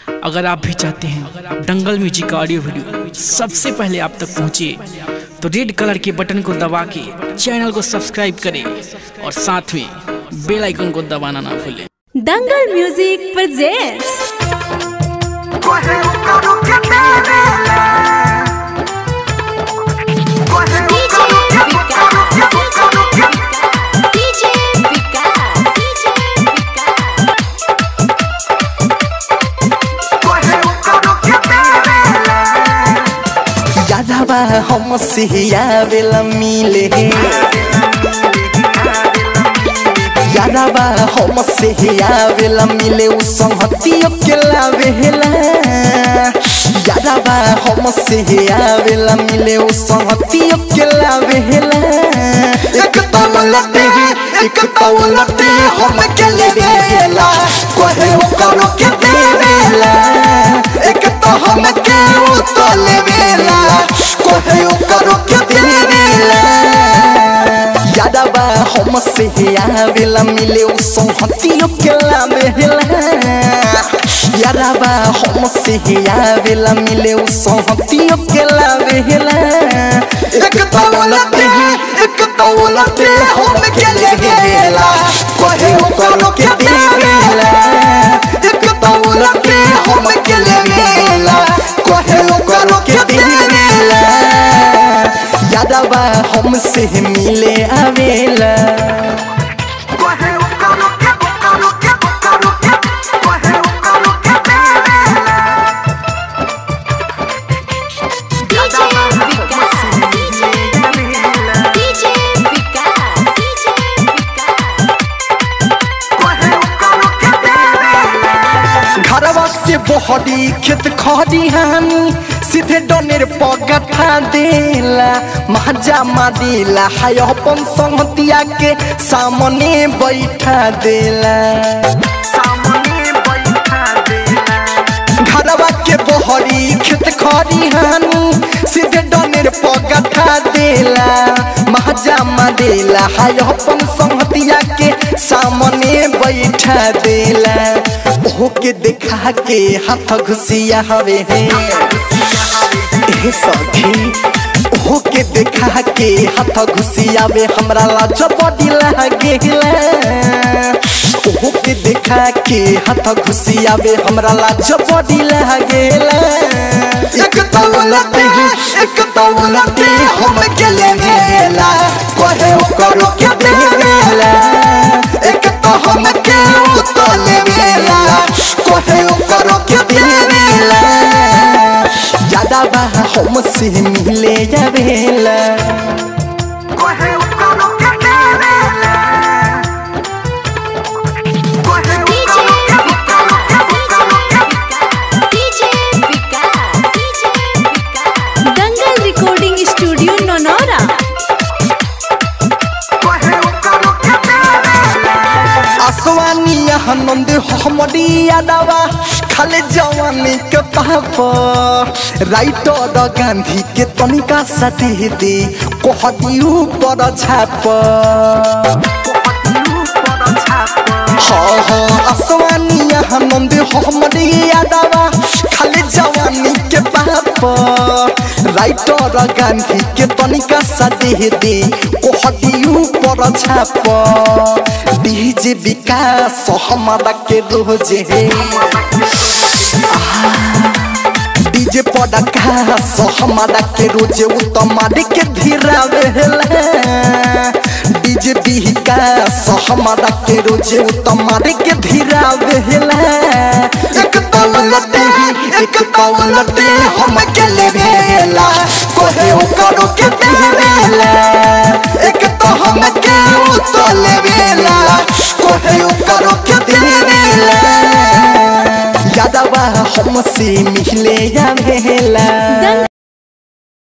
अगर आप भी चाहते हैं दंगल म्यूजिक का ऑडियो वीडियो सबसे पहले आप तक पहुंचे तो रेड कलर के बटन को दबा के चैनल को सब्सक्राइब करें और साथ में बेल आइकन को दबाना ना भूलें Dangal music presents Coge un coro que te vela. Coge un coro que un coro que un coro que DJ Vikas, DJ coge un coro que te vela. यादवा हम सियावेला मिले यादवा हम सियावेला मिले उ संहतियो के लावेला यादवा हम सियावेला मिले उ संहतियो के लावेला एक तवलते एक तवलते हम के लेवेला कोहे ओ करो के देवेला एक तो हम के उ तो लेवेला कोहे ओ करो के देवेला यादवा हम से आवेला मिले उ संहतियो के लावेला यादवा हम से आवेला मिले उ संहतियो के लावेला एक तवलते एक तवलते हम के लेवेला कोहे ओ करो के देवेला एक तवलते हम के लेवेला कोहे ओ करो के देवेला यादवा हमसे मिले आवेला Coge un coro que un coro que un coro que coge un coro que te vela. DJ Vikas, DJ Vikas, DJ Vikas. Coge un coro que te vela. घरवा से बहरी खेत खरी हानी सीधे डनेर पगठा देला महाजा मारेला हाय अपन संगतिया के सामने बैठा देला सामने बैठा देला. घरवा के बहरी खेत खरी हानी सीधे डनेर पगठा देला महाजा मारेला हाय अपन संगतिया के सामने बैठा देला ओहो के देखा के हाथ घुसिया हवे है ए सखी ओहो के देखा के हाथ घुसियावे हमरा लाज बड़ी लागेला ओहो के देखा के हाथ घुसियावे हमरा लाज बड़ी लागेला एक तौलते एक तौलते हम के लेवेला कोहे ओ करो के देवेला एक तो हम के उ तो लेवेला कोहे ओ करो के देवेला यादवा हम से मिले जावेला Coge un coro que te vela. Coge un DJ coro que un coro que un coro que DJ Vikas, DJ Vikas. Dangal recording studio नोनोरा coge un coro que te vela. आसवानी आनंद हमरी यादवा खाले जवानी के पाप राइटर गांधी के तनिका सटे दे कोहदी ऊपर छाप हाँ हाँ आसवानी आनंद हमरी यादवा खाले जवानी के पाप राइटर गांधी के तनिका सटे दे कोहदी ऊपर छाप डीजे विकास हमारा के रोजे डीजे पड़का सो हमारा के रोजे उ तमारे के धीरा वेला डीजे विकास हमारा के रोजे उ तमारे के धीरा वेला एक तौलते एक तौलते हम के लेवेला कोहे ओ करो के देवेला एक तो हम के उ तो लेवेला कोहे ओ करो के देवेला यादवा हमसे मिले जावेला